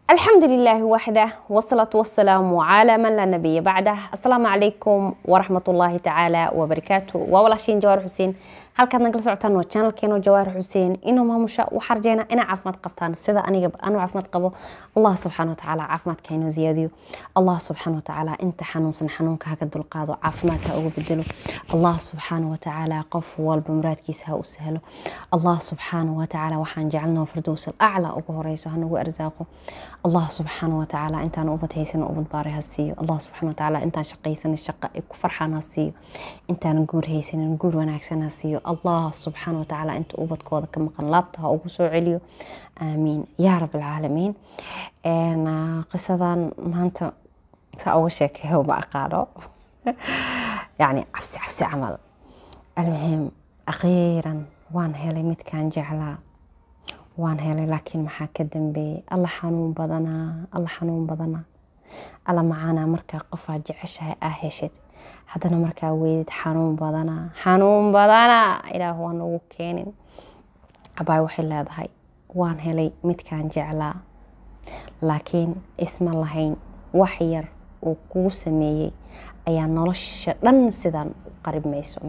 الحمد لله وحده والصلاة والسلام على من لا نبي بعده السلام عليكم ورحمة الله تعالى وبركاته ووالاشين جوار حسين halkaad nagala socotaan waa janalkeeno jawaar xuseen inuu maamusha waxaa rajeynaa inaa caafimaad qabtaan sida aniga anu caafimaad qabo allah subxaana watacaala caafimaadka inuu ziyaadiyo allah subxaana watacaala inta xanuunsan xanuunka haga dulqaado caafimaadka uga bedelo allah subxaana watacaala qof walba muraadkiisa ha u sahlo allah subxaana watacaala waxaan jecelnaa firdows alaclaa ugu horeyso hanagu arsaaqo allah subxaana watacaala intaan ubad haysan ubad baaray ha siiyo allah subxaana watacaala intaan shaqaysan shaqa ay ku farxaan ha siiyo intaan guur haysanin guur wanaagsan ha siiyo allah subxaana watacaala inta ubadkooda ka maqan laabta ha ugu soo celiyo aamiin yaa rab alcaalamiin qisadan maanta saa uga sheekeeyo ma aqaano yani cabsi cabsi camal almuhim akhiiran waan helay midkaan jeclaa waan helay laakiin maxaa ka dambeeyey alla xanuun badanaa alla xanuun badanaa alla macaanaa markaa qofaa jeceshahay aa heshid haddana markaa weydid xanuun badanaa xanuun badanaa ilaah waa nagu keenin abaay waxay leedahay waan helay midkaan jeclaa laakiin isma lahayn wax yar uu kuu sameeyey ayaa nolosha dhan sidaan u qaribmayso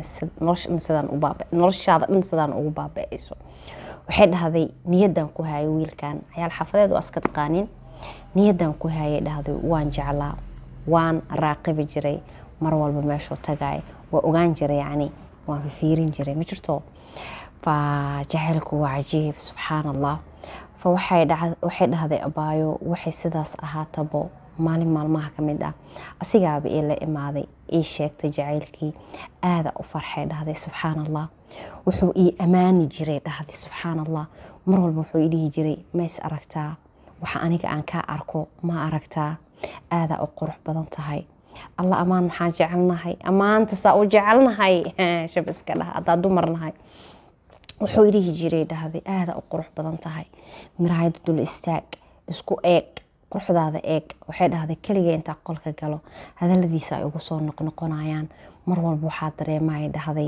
noloshaada dhan sidaan ugu baaba-ayso waxay dhahday niyadan ku hayay wiilkan cayaal xaafadeed waa iska taqaanin niyadan ku hayay dhahday waan jeclaa waan raaqibi jiray mar walba meeshuu tagay waa ogaan jiray yani waan fifiirin jiray ma jirto fa jacaylku waa cajiib subxaan allah fa waxay dhahday abaayo waxay sidaas ahaatabo maalin maalmaha ka mid ah asigaaba ii la imaaday ii sheegtay jacaylkii aada u farxay dhahday subxaan allah wuxuu ii ammaani jiray dhahday subxaan allah mar walba wuxuu ii dhihi jiray ma is aragtaa waxa aniga aan kaa arko ma aragtaa aada u qurux badan tahay alla ammaan maxaa jecelnahay ammaanta saa u jecelnahay shabiska dhaha haddaa dumarnahay wuxuu idhihi jiray dhahday aada u qurux badan tahay miraayada dul istaag isku eeg quruxdaada eeg waxay dhahday keliga intaa qolka galo hadaladiisa ay ugu soo noqnoqonayaan mar walba waxaa dareemaya dhahday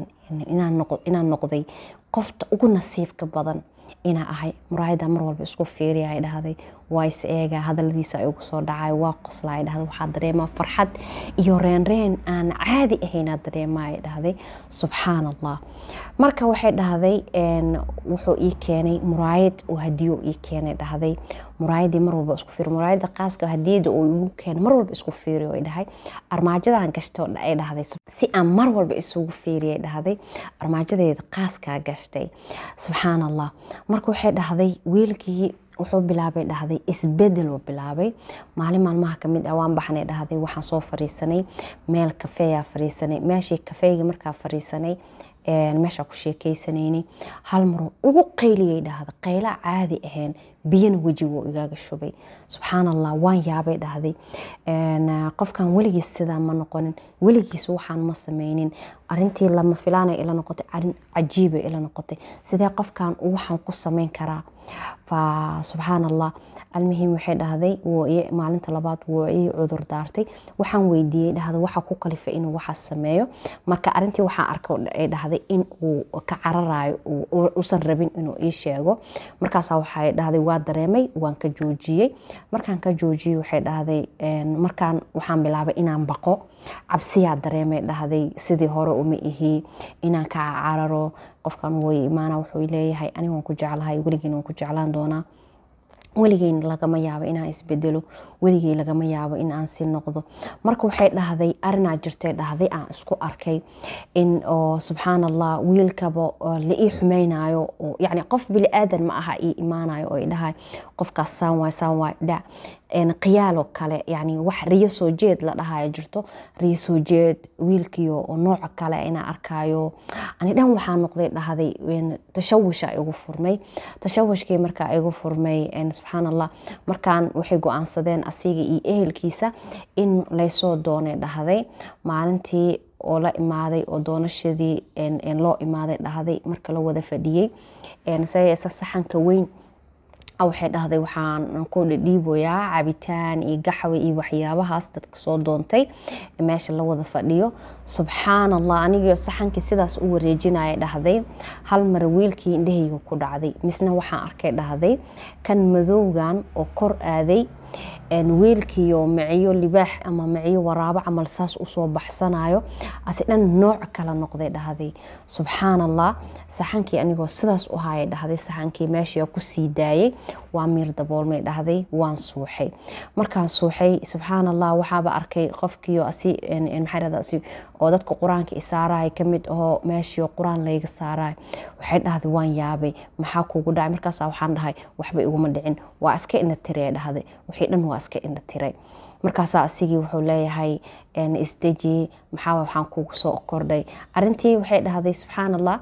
inaan noqday qofta ugu nasiibka badan inaa ahay muraayada mar walba isku fiiriya ay dhahday waa is eega hadaladiisa ay ugu soo dhacay waa qosla ay dhahday waxaa dareemaa farxad iyo reenreen aan caadi ahaynaa dareemaa ay dhahday subxaan allah marka waxay dhahday wuxuu ii keenay muraayad oo hadiyo ii keenay dhahday muraayadii mar walba isku fiiri muraayada qaaska hadiyada uu igu keenay mar walba isku fiiri ay dhahay armaajadan gashto ay dhahday si aan mar walba isugu fiiriyay dhahday armaajadeeda qaaskaa gashtay subxaan allah marka waxay dhahday wiilkii wuxuu bilaabay dhahday isbedel uu bilaabay maalin maalmaha kamid ah waan baxnay dhahday waxaan soo fariisanay meel kafeeyaa fariisanay meeshii kafeeyga markaa fariisanay meeshaa ku sheekeysanaynay hal maruu igu qayliyay dhahda qayla caadi ahayn biyana wejiguu igaaga shubay subxaan allah waan yaabay dhahday qofkan weligiis sidaa ma noqonin weligiis waxaan ma sameynin arintii lama filaanay ila noqotay arin cajiibay ila noqotay sidee qofkan waxaan ku sameyn karaa fa subxaan allah almuhim waxay dhahday maalinta labaad wuu ii cudur daartay waxaan weydiiyey dhahda waxa ku kalifay inuu waxaas sameeyo marka arintii waxaan arka ay dhahday in uu ka cararayo usan rabin inuu ii sheego markaasa waxay dhahday waa dareemay waan ka joojiyey markaan ka joojiyey waxay dhahday markaan waxaan bilaabay inaan baqo cabsiyaa dareemay dhahday sidii hore uma ihi inaan ka cararo qofkan way imaana wuxuu leeyahay aniga waan ku jeclahay weligiina waan ku jeclaan doonaa weligeyn lagama yaabo inaan isbedelo weligey lagama yaabo in aan si noqdo marka waxay dhahday arinaa jirtay dhahday aan isku arkay in oo subxaan allah wiilkaba la ii xumeynayo oo yani qof bili aadan ma aha ii imaanayo oo dhahay qofkaas saan waay saan waay dhac qiyaaloo kale yani wax riyo soo jeed la dhahayo jirto riyo soo jeed wiilkiyo oo nooca kale inaa arkayo ani dhan waxaa noqday dhahday tashawisha igu furmay tashawishkii markaa igu furmay subxaan allah markaan waxay go-aansadeen asiga iyo ehelkiisa in laysoo doonay dhahday maalintii oo la imaaday oo doonashadii loo imaaday dhahday marka la wada fadhiyey saxanka weyn waxay dhahday waxaan ku dhidhiiboyaa cabitaan iyo gaxwe iyo waxyaabahaas dadka soo doontay meesha la wada fadhiyo subxaan allah anigio saxankii sidaas u wareejinaya dhahday hal mar wiilkii indhahayga ku dhacday misna waxaan arkay dhahday kan madowgan oo kor aaday wiilkiiyo miciyo libaax ama miciyo waraabo camal saas usoo baxsanayo ase dhan nooc kala noqday dhahday subxaan allah saxankii anigoo sidaas u haya dhahday saxankii meesha kusii daayay waa miir daboolmay dhahday waan suuxay markaan suuxay subxaan allah waxaaba arkay qofkiio asi maxaa oo dadka qur-aanka isaaraya kamid ahoo meeshio qur-aan layga saarayo waxay dhahday waan yaabay maxaa kuugu dhacay markaasa waxaan dhahay waxba iguma dhicin waa iska ina tiree dhahday wixii dhan waa iska ina tiray markaasaa asigii wuxuu leeyahay isdeji maxaa waxaan kugu soo kordhay arintii waxay dhahday subxaan allah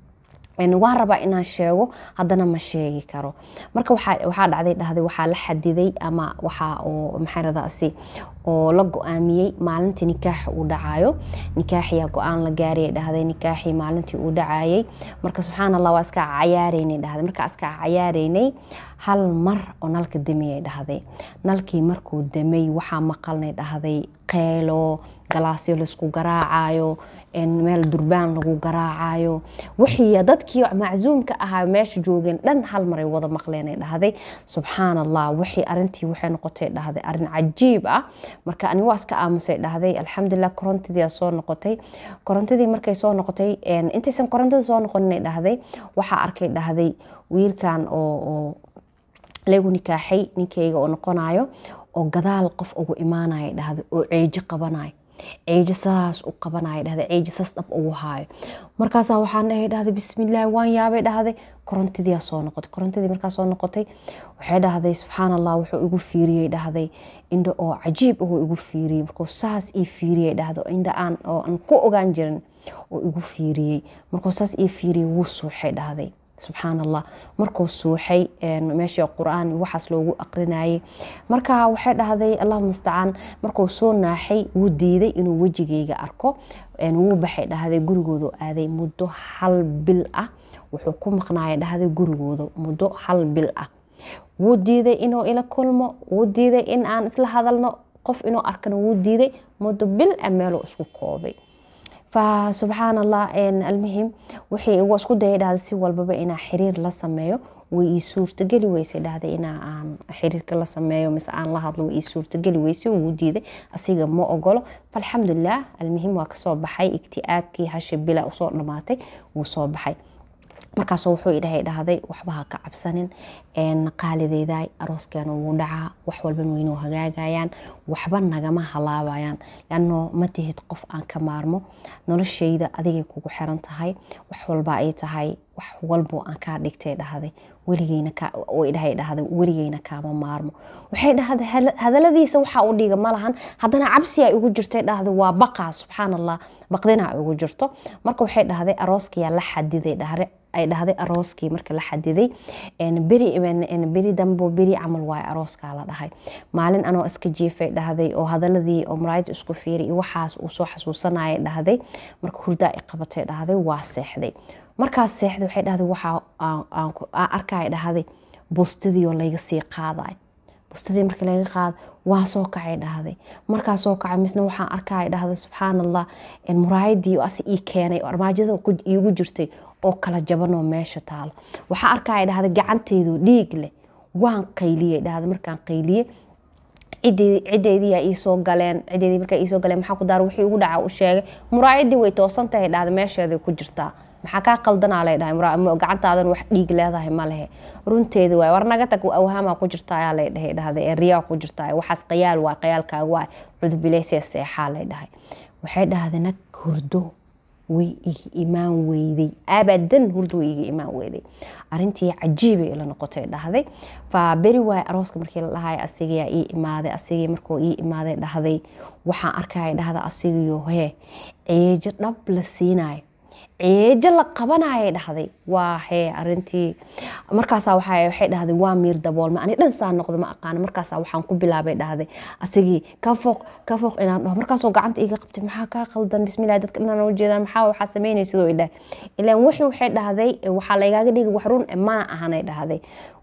waan rabaa inaan sheego haddana ma sheegi karo marka waxaa dhacday dhahday waxaa la xadiday ama waxaa oo maxaaradaasi oo la go-aamiyey maalintii nikaaxa uu dhacayo nikaaxiyaa go-aan la gaaraya dhahday nikaaxii maalintii uu dhacayay marka subxaan allah waa iska cayaareynay dhahday markaa iska cayaareynay hal mar oo nalka damiyay dhahday nalkii markuu damay waxaa maqalnay dhahday qeylo galaasyo laysku garaacayo meel durbaan lagu garaacayo wixii dadkii macsuumka ahaa meesha joogeen dhan hal maray wada maqleenay dhahday subxaan allah wixii arintii waxay noqotay dhahday arin cajiib ah marka ani waa iska aamusay dhahday alxamdulilah korontadii soo noqotay korontadii markay soo noqotay intaysan korontada soo noqoninay dhahday waxaa arkay dhahday wiilkan oo lagu nikaaxay ninkayga oo noqonayo oo gadaal qof ugu imaanaya dhahday oo ceejo qabanayo ceejo saas u qabanaya dhahday ceejo saas dhab ugu haayo markaasaa waxaan dhahay dhahday bismillaahi waan yaabay dhahday korontadii soo noqotay korontadii markaa soo noqotay waxay dhahday subxaan allah wuxuu igu fiiriyey dhahday indha oo cajiib ahuu igu fiiriyey markuu saas ii fiiriyey dhahdo indha aan oo aan ku ogaan jirin oo igu fiiriyey markuu saas ii fiiriyey wuu suuxay dhahday subxaan allah markuu suuxay meesha qur-aan waxaas loogu aqrinayay marka waxay dhahday allah mustacaan markuu soo naaxay wuu diiday inuu wejigayga arko wuu baxay dhahday gurigoodu aaday muddo hal bil ah wuxuu ku maqnaaya dhahday gurigooda muddo hal bil ah wuu diiday inuu ila kulmo wuu diiday in aan isla hadalno qof inuu arkana wuu diiday muddo bil ah meeluu isku koobay fasubxaan allah almuhim wixii waa isku dayay dhahday si walbaba inaa xiriir la sameeyo way ii suurtageli weysay dhahday inaa aan xiriirka la sameeyo mise aan la hadlo way ii suurtageli weysay wuu diiday asiga ma ogolo falxamdulilah almuhim waa kasoo baxay igti'aabkii hasha bila usoo dhamaatay wuu soo baxay markaasoo wuxuu idhahay dhahday waxba ha ka cabsanin qaalideedaay arooskeena wuu dhacaa wax walban weynoo hagaagayaan waxba nagama halaabayaan lanno ma tihid qof aan ka maarmo noloshayda adigay kugu xiran tahay wax walba ay tahay wax walbo aan kaa dhigtay dhahday weligeyndhahay dhahday weligeyna kaama maarmo waxay dhahday hadaladiisa waxaa u dhiga malahan haddana cabsiyaa igu jirtay dhahday waa baqaa subxaan allah baqdinaa igu jirto marka waxay dhahday arooskayaa la xadiday dhahre ay dhahday arooskii marka la xadiday beri dambo beri camal waayo arooskaa la dhahay maalin anoo iska jiifay dhahday oo hadaladii oo maraayada isku fiiri iyo waxaas uu soo xasuusanaya dhahday marka hurdaa i qabatay dhahday waa seexday markaas seexday waxay dhahday waxaa aan arkaya dhahday bustadiioo layga sii qaadayo bustadii marka laga qaado waa soo kacay dhahday markaa soo kacay misna waxaan arkaya dhahday subxaan allah muraayadii asi ii keenay oo armaajada iigu jirtay oo kala jabanoo meesha taalo waxaa arkaya dhahday gacanteedu dhiig leh waan qayliyey dhahday markaan qayliyey cideediyaa iisoo galeen cideedii markaa iisoo galeen maxaa ku daar wixii ugu dhaca u sheegay muraayadii way toosan tahay dhahday meesheeday ku jirtaa maxaa kaa qaldanaa lay dhahay gacantaadan wax dhiig leedahay ma lehe runteeda waay war naga tag awhaamaa ku jirta ayaa lay dhahay dhahday ee riyaa ku jirta waxaas qayaal waay qayaalkaaga waay cudubileysee seexaa lay dhahay waxay dhahday nag hurdo way iga imaan weyday abadan hurdo way iga imaan weyday arintii cajiibay ila noqotay dhahday fa beri waay arooska markii la dhahay asigayaa ii imaaday asigii markuu ii imaaday dhahday waxaan arkaya dhahda asigiyo hee ceejo dhab la siinayo ceejo la qabanayay dhahday waa hee arintii markaasaa waxay dhahday waa miir daboolma ani dhan saa noqdo ma aqaano markaasaa waxaan ku bilaabay dhahday asigii ka fooq ka fooq inaan dhaho markaasoo gacanta iga qabtay maxaa kaa qaldan bismillah dadka dhan u jeedaan maxaa waxaa sameynay sidoo idhahay ilaan wixii waxay dhahday waxaa laygaaga dhigi wax run mana ahanay dhahday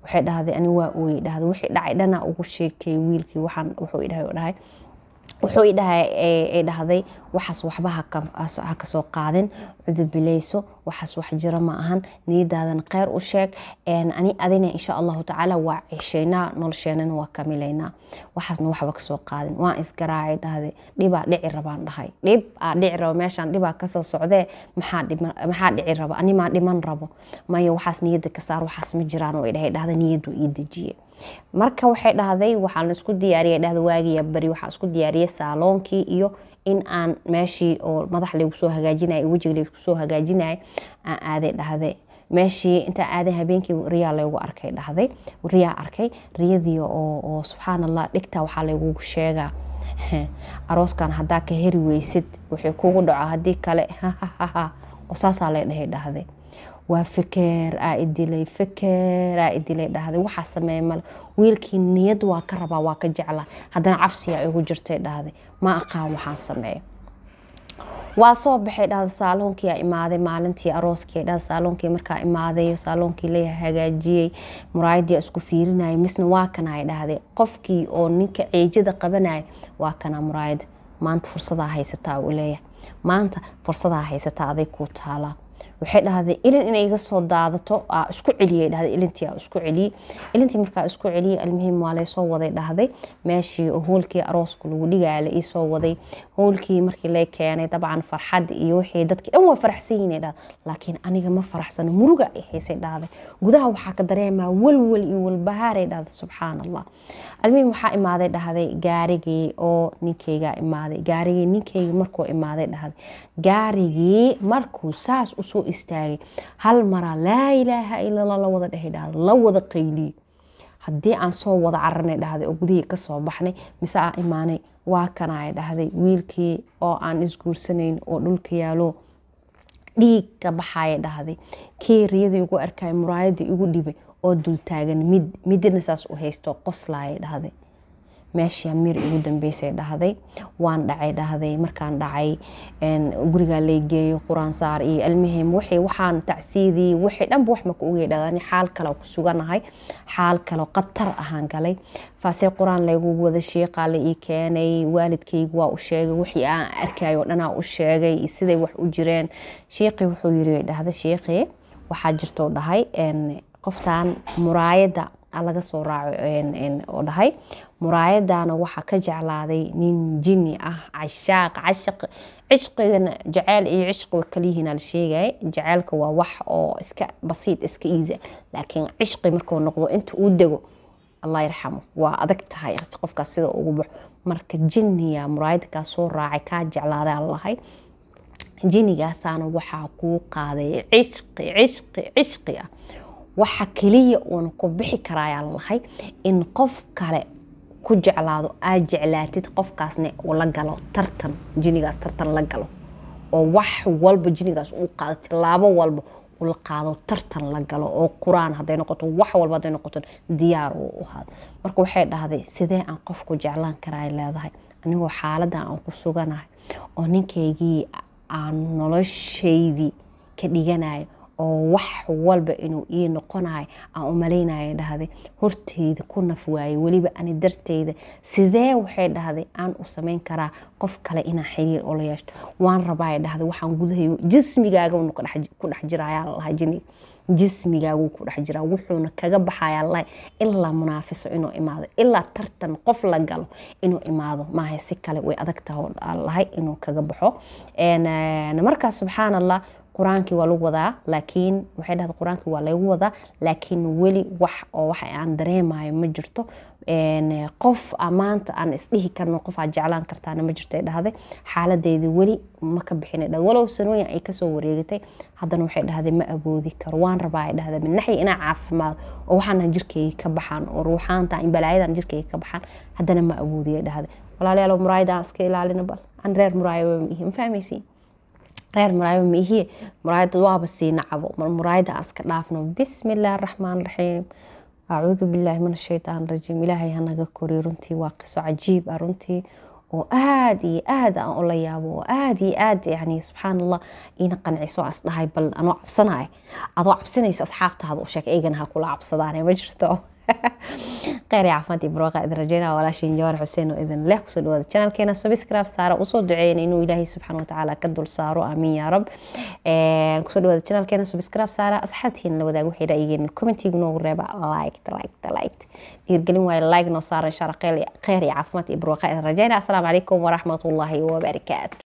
waxay dhahday ani waa ooyey dhahday wixii dhacay dhana ugu sheekeeyey wiilkii waxaan wuxuu idhahay dhahay wuxuu i dhahay ay dhahday waxaas waxba ha kasoo qaadin cudubileyso waxaas wax jiro ma ahan niyadaadan kheyr u sheeg ani adina insha allahu tacaala waa ceshaynaa nolosheenana waa kamilaynaa waxaasna waxba kasoo qaadin waan isgaraacay dhahday dhibaa dhici rabaan dhahay dhib aa dhici rabo meeshaan dhibaa kasoo socdee maxaa dhici rabo animaa dhiman rabo maya waxaas niyada ka saar waxaas ma jiraan oo dhahay dhahda niyadu ii dejiye marka waxay dhahday waxaan isku diyaariyay dhahda waagiya beri waxaan isku diyaariyay saaloonkii iyo in aan meeshii oo madax laygu soo hagaajinaya wejiga laygu soo hagaajinaya aan aaday dhahday meeshii intaa aaday habeenkii riyaa laygu arkay dhahday riyaa arkay riyadii oo subxaan allah dhigtaa waxaa laygugu sheegaa arooskan haddaa ka heri weysid wixii kugu dhaco haddii kale hahahaha saasaa lay dhahay dhahday waa fekeer aa idilay fekeer aa idilay dhahday waxaa sameeya male wiilkii niyad waa ka rabaa waa ka jeclaa haddana cabsiyaa igu jirtay dhahday ma aqaan waxaan sameeya waa soo baxay dhahda saaloonkii aa imaaday maalintii arooskii dhahda saaloonkii markaa imaaday saaloonkii la hagaajiyey muraayadii isku fiirinayay misna waa kana dhahday qofkii oo ninka ceejada qabanaya waa kana muraayada maanta fursadaa haysataa uu leeyahay maanta fursadaa haysataa aday kuu taalaa waxay dhahday ilin inay iga soo daadato aa isku celiyay dhahday ilintii aa isku celiyey ilintii markaa isku celiyey almuhim waa laysoo waday dhahday meeshii hoolkii arooska lagu dhigaya la iisoo waday hoolkii markii lay keenay dabcan farxad iyo wixii dadkii dhan waa faraxsan yihin dhahday laakiin aniga ma faraxsano muruga ay haysay dhahday gudaha waxaa ka dareemaa walwal iyo walbahaaray dhahday subxaan allah almuhim waxaa imaaday dhahday gaarigii oo ninkeygaa imaaday gaarigii ninkeyga markuu imaaday dhahday gaarigii markuu saas usoo istaagay hal maraa laa ilaaha ilala la wada dhehay dhahday la wada qayliye haddii aan soo wada caranay dhahday oo gudihii kasoo baxnay mise aan imaanay waa kana ay dhahday wiilkii oo aan isguursanayn oo dhulka yaalo dhiig ka baxaya dhahday kii riyadii igu arkay muraayadii igu dhibay oo dultaagan mid midina saas u haysto qoslaaya dhahday meeshii amiir igu dambeysay dhahday waan dhacay dhahday markaan dhacay gurigaa laygeeyo quraan saar iyo almuhim wixii waxaan tacsiidii wixii dhanba wax maka ogay dhahdan xaal kale ku suganahay xaal kale qatar ahaan galay faasee qur-aan laygu wada sheeqaa la ii keenay waalidkaygu waa u sheegay wixii aan arkayo dhanaa u sheegay siday wax u jireen sheeqii wuxuu yiri dhahda sheeqii waxaa jirtoo dhahay qoftan muraayadda laga soo raaco oo dhahay muraayadana waxaa ka jeclaaday nin jini ah cashaaq cashaq cishqigana jaceyl iyo cishqiga kaliyihiina la sheegaya jaceylka waa wax oo iska basiid iska iisa laakiin cishqi markuu noqdo inta uu dego allah yarxamo waa adag tahay qofkaas sida ugu baxo marka jiniya muraayadda kaa soo raacay kaa jeclaadaa lahay jinigaasaana waxaa kuu qaaday cishqi cishqi cishqi ah waxa keliya uuna ku bixi karaayaa lahay in qof kale ku jeclaado aad jeclaatid qofkaasna uu la galo tartan jinigaas tartan la galo oo wax walba jinigaas uu qaado tilaabo walba ula qaado tartan la galo oo qur-aan haday noqoto wax walba haday noqoto diyaar uu ahaado marka waxay dhahday sidee aan qofku jeclaan karaa leedahay anigoo xaaladan aan ku suganahay oo ninkaygii aan noloshaydii ka dhiganayo oo wax walba inuu ii noqonayo aan u malaynaya dhahday horteyda ku naf waaye weliba ani darteyda sidee waxay dhahday aan u samayn karaa qof kale inaan xiriir ula yeeshto waan rabaa dhahday waxaan gudahay jismigaaga ku dhex jiraya lahaa jiniga jismigaaguu ku dhex jiraa wuxuuna kaga baxaya lahay ilaa munaafiso inuu imaado ilaa tartan qof la galo inuu imaado maaha si kale way adag taha lahay inuu kaga baxo markaas subxaan allah qur-aankii waa lagu wadaa laakiin waxay dhahda qur-aankii waa lagu wadaa laakiin weli wax oo waxa aan dareemayo ma jirto qof maanta aan isdhihi karno qof aad jeclaan kartaana ma jirto dhahday xaaladeyda weli ma ka bixin dhah walow sanooyin ay kasoo wareegatay haddana waxay dhahday ma awoodi karo waan rabaa ay dhahday minaxi inaa caafimaado oo waxaana jirkeyga ka baxaan oo ruuxaanta in balaayadan jirkeyga ka baxaan haddana ma awoodiya dhahday walaalayaal muraayada aan iska ilaalina bal aan reer muraayo ma ihi ma fahmaysiin reer muraayaba ma ihiye muraayada waaba sii nacabo mar muraayada aan iska dhaafno bismi illaahi araxmaan raxiim acuudu billaahi min ashaytaan rajiim ilaahay hanaga koriyo runtii waa qiso cajiib ah runtii oo aad iyo aad aan ula yaabo oo aad iyo aad yani subxaan allah iina qanciso aan isdhahay bal anoo cabsanaya adoo cabsanaysa asxaabtaada u sheeg eygana ha kula cabsadaan ma jirto kheyr iyo caafimaad iyo barwaaqaa idin rajeynaya walaashiin jawaar xuseen oo idin leh kusoo dhawaada channelkeena subscribe saara usoo duceeyna inuu ilaahay subxaana watacaala ka dul saaro aamiin yaa rab kusoo dhawaada channelkeena subscribe saara asxaabtiina la wadaag waxay ra'yigeena commentiga noogu reeba liked liked liked dhiirgelin waayo like noo saara insha allah kheyr iyo caafimaad iyo barwaaqaa idin rajeynaya asalaamu calaykum waraxmatullaahi wabarakaatu